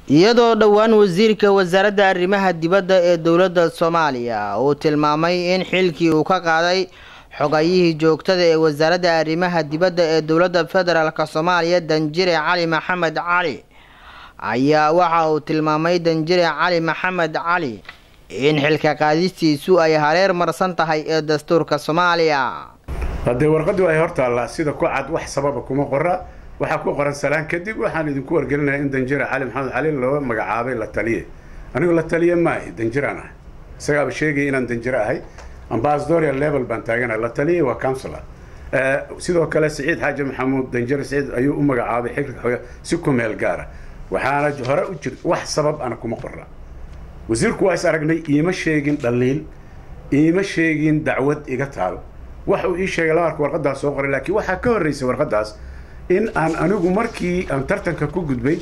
iyadoo dhowaan wasiirka wasaaradda arrimaha dibadda ee dowladda soomaaliya uu tilmaamay in xilkii uu ka qaaday xogayihii joogtada ee wasaaradda arrimaha dibadda ee dowladda federaalk soomaaliya danjire cali maxamed cali ayaa waxa uu tilmaamay danjire cali maxamed cali in xilka qaadistiisu ay hareer marsan tahay ee dastuurka soomaaliya haddee warqaddu ay hortaallaa sida ku cad wax sababa kuma qora waxaa ku qoran salaan kadib waxaan idinku wargelinayaa in danjira cali maxamed cali loo magacaabay la taliye anigu la taliye maahi danjiraan ahay isagaaba sheegaya inaan danjiro ahay ambassadorial level baan taaganahay la taliye waa counsilor sidoo kale siciid xaaji maxamuud danjire siciid ayuu u magacaabay xilka xoga si ku meel gaara waxaana hore u jir wax sabab ana kuma qora wasiirku waa is aragnay iima sheegin dhaliil iima sheegin dacwad iga taal waxa uu ii sheegay labaarka warqadaas soo qoray laakiin waxaa ka horreysay warqadaas in aan anigu markii aan tartanka ku gudbay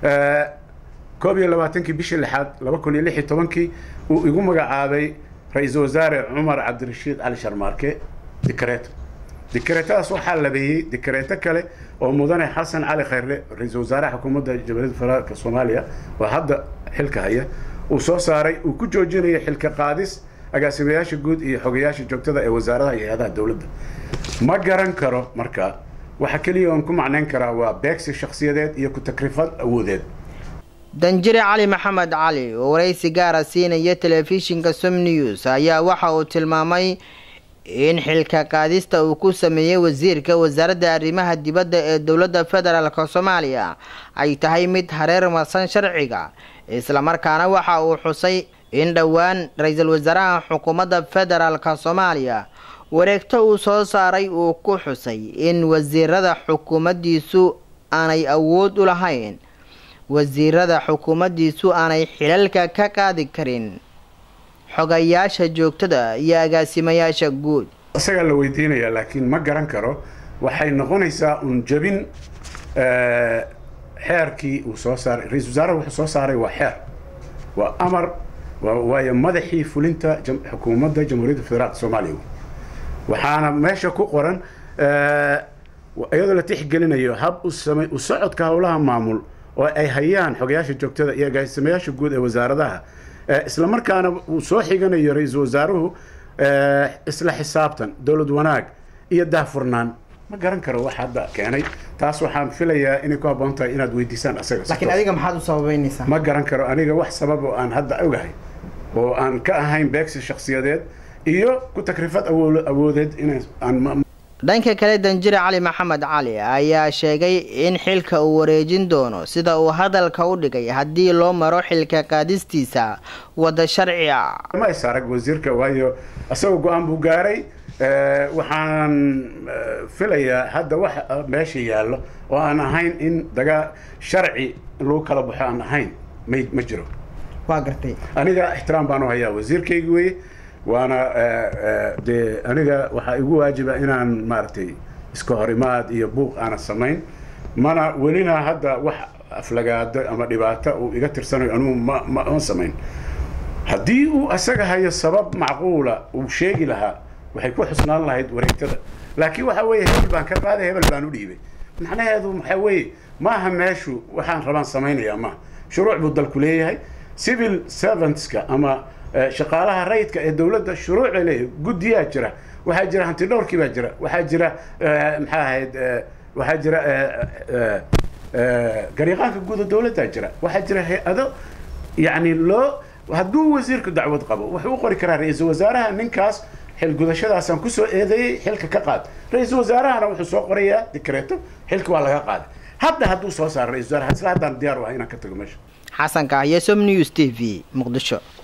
koob iyo labaatankii bishii lixaad laba kun iyo lix iyo tobankii uu igu magacaabay ra-iisul wasaare cumar cabdirashiid cali sharmaarke dikareeto dikareetadaas waxaa labeeyey dikareeto kale oo mudane xasan cali khayrle ra-iisul wasaaraha xukuumadda jamhuuriyadda federaalka soomaaliya oo hadda xilka haya uu soo saaray uu ku joojinayo xilka qaadis agaasimayaasha guud iyo xogayaasha joogtada ee wasaaradaha iyo hay-adaha dowladda ma garan karo marka waxa keliya oon ku macnayn karaa waa beegsi shakhsiyadeed iyo ku-takrifad awoodeed danjire cali maxamed cali oo waraysi gaara siinaya telefishinka som news ayaa waxa uu tilmaamay in xilka qaadista uu ku sameeyey wasiirka wasaaradda arrimaha dibadda ee dowladda federaalk soomaaliya ay tahay mid hareer marsan sharciga islamarkaana waxa uu xusay in dhowaan ra-iisul wasaaraha xukuumadda federaalk soomaaliya wareegto uu soo saaray uu ku xusay in wasiirada xukuumaddiisu aanay awood u lahayn wasiirada xukuumaddiisu aanay xilalka ka qaadi karin xogayaasha joogtada iyo agaasimayaasha guud isagaa la weydiinayaa laakiin ma garan karo waxay noqonaysaa uun jabin xeerkii uu soo saaray ra-isul wasaaraha wuxuu soo saaray waa xeer waa amar waayo madaxii fulinta xukuumadda jamhuuriyadda federaalka soomaaliya waxaana meesha ku qoran iyadoo la tixgelinayo hab usama u socodka howlaha maamul oo ay hayaan xogayaasha joogtada iyo agaasimayaasha guud ee wasaaradaha isla markaana uu soo xiganayo ra-iisul wasaaruhu isla xisaabtan dowlad wanaag iyo daahfurnaan ma garan karo wax hadda keenay taas waxaan filayaa inay ku habboon tahay inaad weydiisaan asaga laakiin adiga maxaad u sababeynaysaa ma garan karo aniga wax sabab oo aan hadda ogahay oo aan ka ahayn beegsi shakhsiyadeed iyo ku takrifad awoodeed inaan dhanka kale danjire cali maxamed cali ayaa sheegay in xilka uu wareejin doono sida uu hadalka u dhigay haddii loo maro xilka qaadistiisa wadda sharci ah ma is arag wasiirka waayo isagoo go-aan buu gaaray waxaan filayaa hadda wax meesha yaallo oo aan ahayn in dagaa sharci lagu kala baxo aan ahayn ma ma jiro waa gartay aniga ixtiraam baan u hayaa wasiirkaygi weye waana dee aniga waxaa igu waajiba inaan maaragtay iska hor imaad iyo buuq aanan samayn mana welina hadda wax aflagaado ama dhibaato uu iga tirsanayo anugu ma ma ma samayn haddii uu asaga hayo sabab macquula uu sheegi lahaa waxay ku xusnaan lahayd wareegtada laakiin waxa weeye hebel baan ka qaaday hebel baan u dhiibay macnaheedu waxaa weeye maaha meeshu waxaan rabaan samaynayaa maaha shuruuc buu dalku leeyahay civil servantska ama shaqaalaha rayidka ee dowladda shuruuc bay leeyahay guddiyaa jira waxaa jira hanti dhowrkii baa jira waxaa jira maxaa ahayd waxaa jira gariiqaanka guuda dowladdaa jira waxaa jira hay-ado yacni loo hadduu wasiirku dacwad qabo wuxuu u qori karaa ra-iisul wasaaraha ninkaas xilgudashadaasaan kusoo eedeeyey xilka ka qaad ra-iisul wasaarahana wuxuu soo qorayaa dikreeto xilka waa laga qaaday hadda hadduu soo saaro ra-isul wasaaraha isla haddaan diyaar u ahay inaan ka tago meesha xasan kahyo som news t v muqdisho